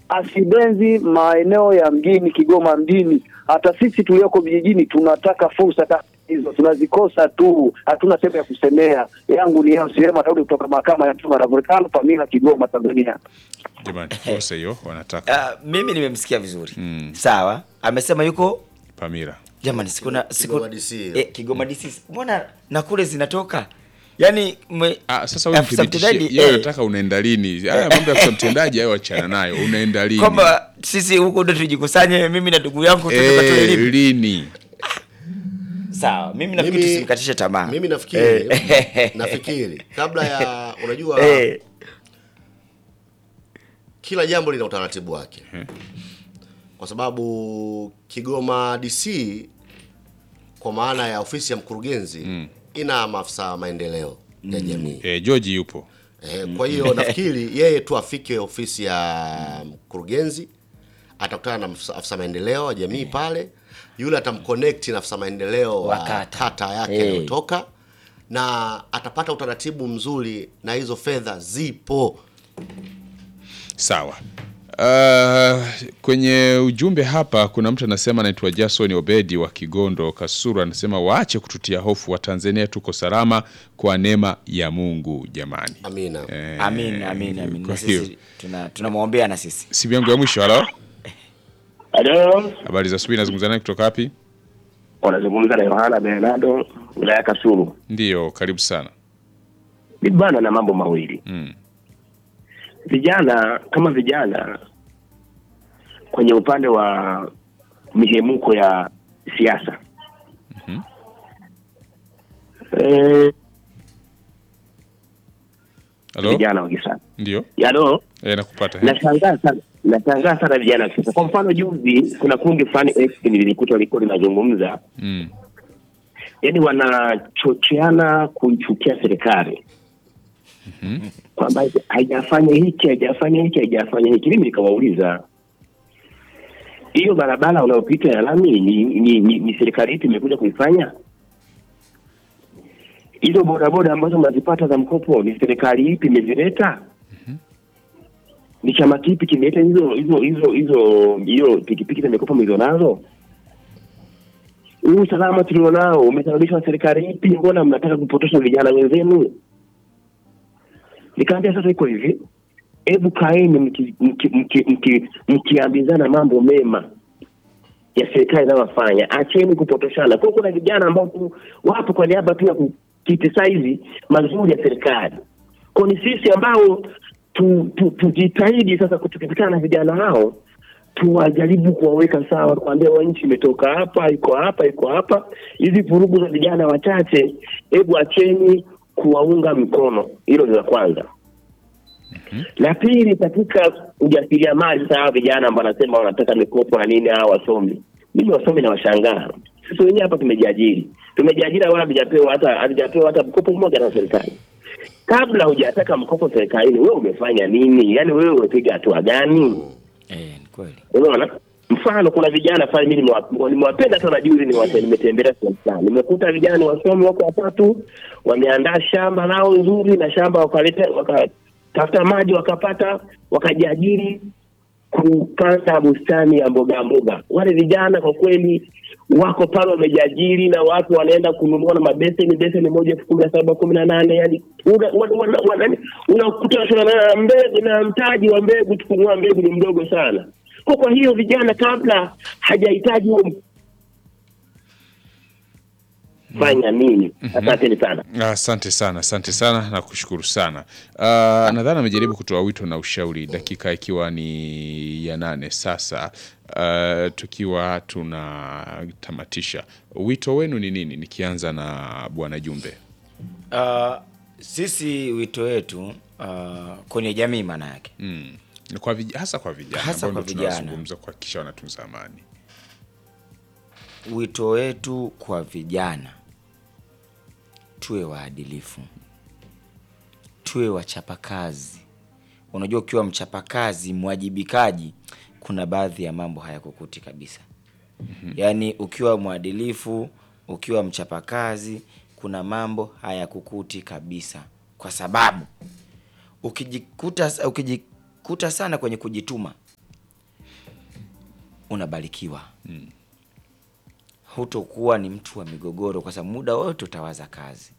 asibenzi maeneo ya mjini Kigoma mjini. Hata sisi tulioko vijijini tunataka fursa kama hizo, tunazikosa tu, hatuna sehemu ya kusemea. Yangu ni yao Sirema Daudi kutoka mahakama ya chuma na volkano Pamila, Kigoma, Tanzania. Jamani, fursa hiyo wanataka Uh, mimi nimemsikia vizuri Mm. sawa amesema yuko Pamira. jamani sikuna siku Kigoma DC. eh, Kigoma DC mbona na kule zinatoka yani mwe, Ah, sasa wewe afisa mthibitishie mtendaji, yeye eh, anataka unaenda lini? Haya mambo ya afisa mtendaji hayo achana nayo. Unaenda lini? kwamba sisi huko ndo tujikusanye mimi na ndugu yangu tutoka eh, elimu lini? sawa mimi nafikiri Mimi- tusimkatishe tamaa mimi nafikiri Eh. nafikiri kabla ya unajua eh, kila jambo lina utaratibu wake kwa sababu Kigoma DC kwa maana ya ofisi ya mkurugenzi ina maafisa maendeleo ya jamii Eh, George yupo. eh, kwa hiyo nafikiri yeye tu afike ofisi ya mkurugenzi atakutana na afisa- afisa maendeleo wa jamii pale yule atamconnect na afisa maendeleo Wa wa kata. kata yake Eh. anayotoka na atapata utaratibu mzuri na hizo fedha zipo Sawa. Uh, kwenye ujumbe hapa kuna mtu anasema anaitwa Jason Obedi wa Kigondo Kasuru, anasema waache kututia hofu, wa Tanzania tuko salama kwa neema ya Mungu jamani. amina Eh, amin amin amin kwa na hiyo sisi tuna tunamwombea na sisi simu yangu ya mwisho. Halo, Halo, habari za asubuhi, nazungumza naye kutoka wapi? unazungumza na Yohana Bernardo wilaya ya Kasulu. Ndiyo, karibu sana. Ni bana na mambo mawili. Mm. Vijana kama vijana kwenye upande wa mihemuko ya siasa Mhm. eh, Halo, vijana wa kisasa ndio, yalo eh, nakupata. nashangaa sana nashangaa sana vijana wa kisasa. Kwa mfano juzi kuna kundi fulani X nilikuta walikuwa linazungumza Mm. yani wanachocheana kuichukia serikali kwamba haijafanya hiki haijafanya hiki haijafanya hiki. Mimi nikawauliza hiyo barabara unayopita ya lami ni, ni, ni, ni serikali ipi imekuja kuifanya? Hizo bodaboda ambazo mnazipata za mkopo ni serikali ipi imezileta? Ni chama kipi kimeleta hizo hizo hizo hizo hiyo pikipiki za mikopo mlizo nazo? huu usalama tulionao umesababishwa na serikali ipi? Mbona mnataka kupotosha vijana wenzenu? Nikaambia sasa iko hivi, hebu kaeni mki- mki- mki- mki- mkiambizana mambo mema ya serikali inayofanya, acheni kupotoshana. Kwa kuna vijana ambao tu wapo kwa niaba tu ya kukritisaizi mazuri ya serikali. Kwa ni sisi ambao tu- tu- tujitahidi sasa tukikutana na vijana hao tuwajaribu kuwaweka sawa, kuambia wa nchi imetoka hapa, iko hapa, iko hapa. Hizi vurugu za vijana wachache, hebu acheni kuwaunga mkono. Hilo ni la kwanza. La pili, katika ujasiriamali, sawa, vijana ambao wanasema wanataka mikopo na nini, hawa wasomi, mimi wasomi na washangaa. Sisi wenyewe hapa tumejiajiri, tumejiajiri wala hatujapewa hata hatujapewa hata mkopo mmoja na serikali. Kabla hujataka mkopo serikalini, wewe umefanya nini? Yaani wewe umepiga hatua gani? eh, ni kweli Unaona, mfano kuna vijana pale, mimi nimewa- nimewapenda sana. Juzi nimewa- nimetembelea sehemu fulani, nimekuta vijana wasomi wako watatu, wameandaa shamba lao nzuri, na shamba wakaleta wakatafuta maji wakapata, wakajiajiri kupanda bustani ya mboga mboga. Wale vijana kwa kweli wako pale wamejiajiri, na watu wanaenda kununua na mabeseni, beseni moja elfu kumi na saba kumi na nane yani una- una- una- una- unakuta na mbegu na mtaji wa mbegu, kununua mbegu ni mdogo sana. Kwa kwa hiyo vijana kabla hajahitaji huo fanya nini? Asanteni sana. Asante sana, asante sana na kushukuru sana. Uh, nadhani amejaribu kutoa wito na ushauri, dakika ikiwa ni ya nane sasa, uh, tukiwa tunatamatisha. Wito wenu ni nini? Nikianza na Bwana Jumbe. uh, sisi wito wetu uh, kwenye jamii maana yake Mm. Kwa vij hasa kwa vijana Hasa ambao kwa ndio vijana. tunazungumza kuhakikisha wanatunza amani. wito wetu kwa vijana tuwe waadilifu tuwe wachapakazi unajua ukiwa mchapakazi mwajibikaji kuna baadhi ya mambo hayakukuti kabisa yaani ukiwa mwadilifu ukiwa mchapakazi kuna mambo hayakukuti kabisa kwa sababu ukijikuta ukijikuta sana kwenye kujituma unabarikiwa hutokuwa ni mtu wa migogoro kwa sababu muda wote utawaza kazi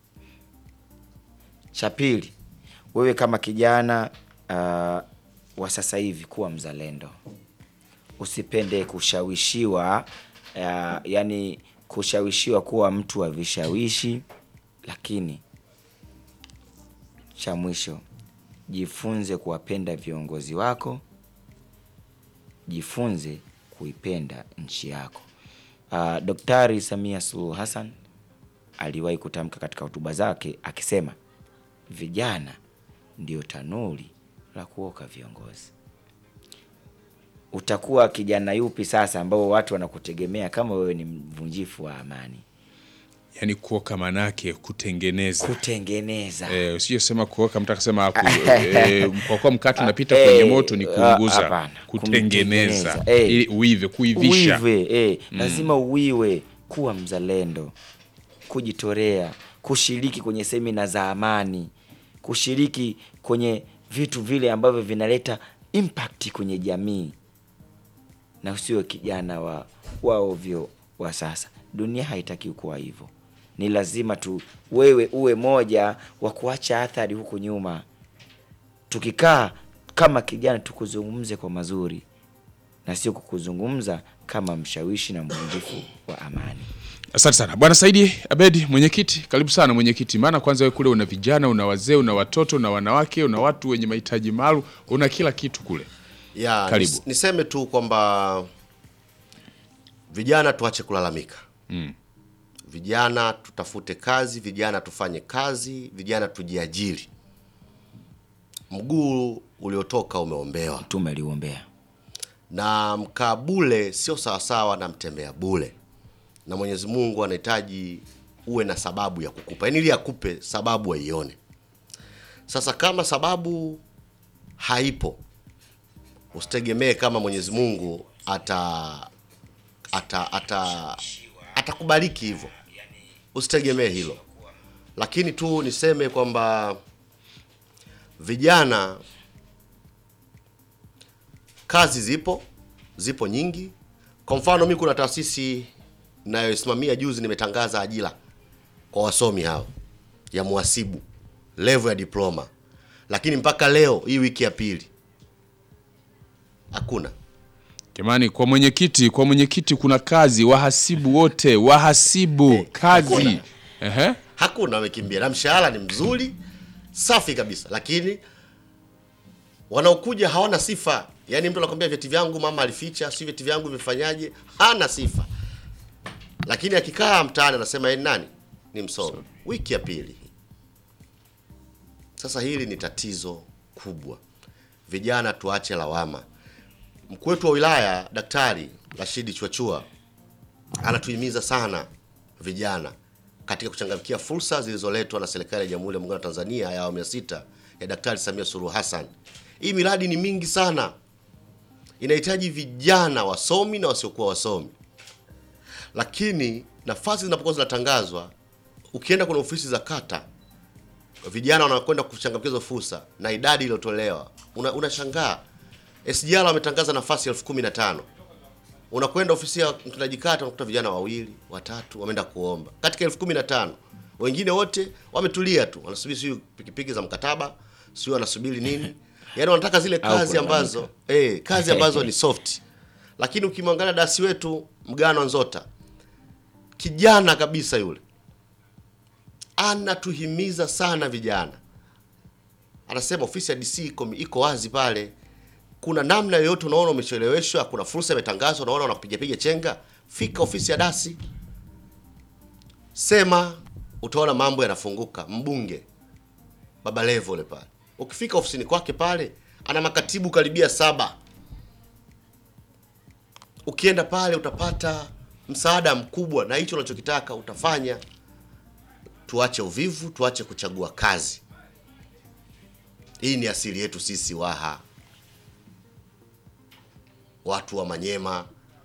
cha pili wewe kama kijana uh, wa sasa hivi kuwa mzalendo usipende kushawishiwa uh, yani kushawishiwa kuwa mtu wa vishawishi lakini cha mwisho jifunze kuwapenda viongozi wako jifunze kuipenda nchi yako uh, daktari samia suluhu hassan aliwahi kutamka katika hotuba zake akisema vijana ndio tanuri la kuoka viongozi utakuwa kijana yupi sasa ambao watu wanakutegemea kama wewe ni mvunjifu wa amani yani kuoka manake kutengeneza kutengeneza Eh, usijosema kuoka mtu akasema haku- eh, kwa kuwa mkate unapita Eh, kwenye moto ni ah, kuunguza hapana, kutengeneza kumtengeneza. Eh. ili uive kuivisha uive eh, lazima uiwe kuwa mzalendo kujitolea kushiriki kwenye semina za amani kushiriki kwenye vitu vile ambavyo vinaleta impact kwenye jamii na usiwe kijana wa wa ovyo wa sasa dunia haitaki kuwa hivyo ni lazima tu wewe uwe moja wa kuacha athari huku nyuma tukikaa kama kijana tukuzungumze kwa mazuri na sio kukuzungumza kama mshawishi na mvunjifu wa amani asante sana bwana saidi abedi mwenyekiti karibu sana mwenyekiti maana kwanza we kule una vijana una wazee una watoto una wanawake una watu wenye mahitaji maalum una kila kitu kule ya Karibu. nis- niseme tu kwamba vijana tuache kulalamika Mm. vijana tutafute kazi vijana tufanye kazi vijana tujiajiri mguu uliotoka umeombewa mtume aliuombea na mkaa bule sio sawasawa na mtembea bule na mwenyezi mungu anahitaji uwe na sababu ya kukupa yaani ili akupe sababu aione sasa kama sababu haipo usitegemee kama mwenyezi mungu ata ata ata atakubariki hivyo usitegemee hilo lakini tu niseme kwamba vijana kazi zipo zipo nyingi kwa mfano mi kuna taasisi nayoisimamia juzi nimetangaza ajira kwa wasomi hao ya muhasibu level ya diploma lakini mpaka leo hii wiki ya pili hakuna jamani kwa mwenyekiti kwa mwenyekiti kuna kazi wahasibu wote wahasibu kazi hakuna. Ehe. hakuna wamekimbia na mshahara ni mzuri safi kabisa lakini wanaokuja hawana sifa yaani mtu anakwambia vyeti vyangu mama alificha si vyeti vyangu vimefanyaje hana sifa lakini akikaa mtaani anasema yeye ni nani ni msomi wiki ya pili sasa hili ni tatizo kubwa vijana tuache lawama mkuu wetu wa wilaya daktari rashidi chwachua anatuhimiza sana vijana katika kuchangamkia fursa zilizoletwa na serikali ya Jamhuri ya Muungano wa Tanzania ya awamu ya sita ya Daktari Samia Suluhu Hassan. Hii miradi ni mingi sana, inahitaji vijana wasomi na wasiokuwa wasomi, lakini nafasi zinapokuwa zinatangazwa, ukienda kwenye ofisi za kata, vijana wanakwenda kuchangamkia hizo fursa na idadi iliyotolewa, una- unashangaa SGR wametangaza nafasi elfu kumi na tano unakwenda ofisi ya mtendaji kata unakuta vijana wawili watatu wameenda kuomba katika elfu kumi na tano wengine wote wametulia tu wanasubiri siyo pikipiki za mkataba sio wanasubiri nini yaani wanataka zile Au kazi kulalamika. ambazo eh, kazi ambazo ni soft lakini ukimwangalia dasi wetu mgano nzota kijana kabisa yule anatuhimiza sana vijana anasema ofisi ya DC iko, iko wazi pale kuna namna yoyote unaona umecheleweshwa, kuna fursa imetangazwa, unaona unakupigapiga chenga, fika ofisi ya dasi, sema, utaona mambo yanafunguka. Mbunge Baba Levo yule pale, ukifika ofisini kwake pale, ana makatibu karibia saba. Ukienda pale utapata msaada mkubwa, na hicho unachokitaka utafanya. Tuache uvivu, tuache kuchagua kazi. Hii ni asili yetu sisi Waha watu wa Manyema,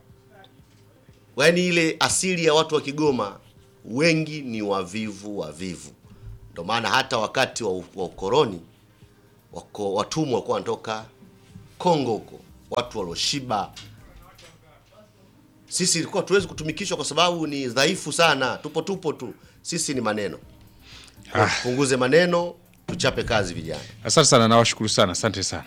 yaani ile asili ya watu wa Kigoma wengi ni wavivu wavivu. Ndio maana hata wakati wa, wa ukoloni wako, watumwa walikuwa wanatoka Kongo huko, watu walioshiba Sisi ilikuwa tuwezi kutumikishwa kwa sababu ni dhaifu sana, tupo tupo tu. Sisi ni maneno, tupunguze maneno, tuchape kazi vijana. Asante sana, nawashukuru sana, asante sana.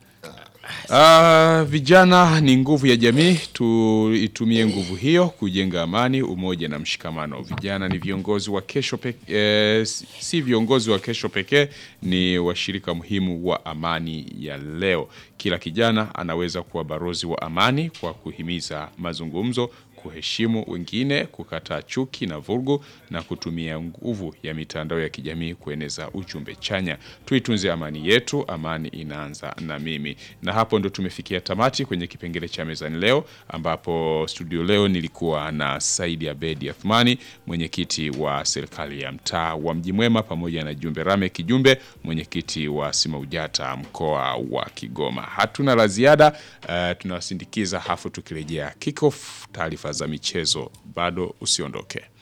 Ah, vijana ni nguvu ya jamii, tuitumie nguvu hiyo kujenga amani, umoja na mshikamano. Vijana ni viongozi wa kesho pekee, eh, si viongozi wa kesho pekee, ni washirika muhimu wa amani ya leo. Kila kijana anaweza kuwa balozi wa amani kwa kuhimiza mazungumzo, kuheshimu wengine, kukataa chuki na vurugu na kutumia nguvu ya mitandao ya kijamii kueneza ujumbe chanya. Tuitunze amani yetu, amani inaanza na mimi. Na hapo ndo tumefikia tamati kwenye kipengele cha mezani leo, ambapo studio leo nilikuwa na Saidi Abedi Athmani, mwenyekiti wa serikali ya mtaa wa Mji Mwema, pamoja na Jumbe Rame Kijumbe, mwenyekiti wa Simaujata mkoa wa Kigoma. Hatuna la ziada, uh, tunawasindikiza hafu tukirejea kickoff taarifa za michezo. Bado usiondoke.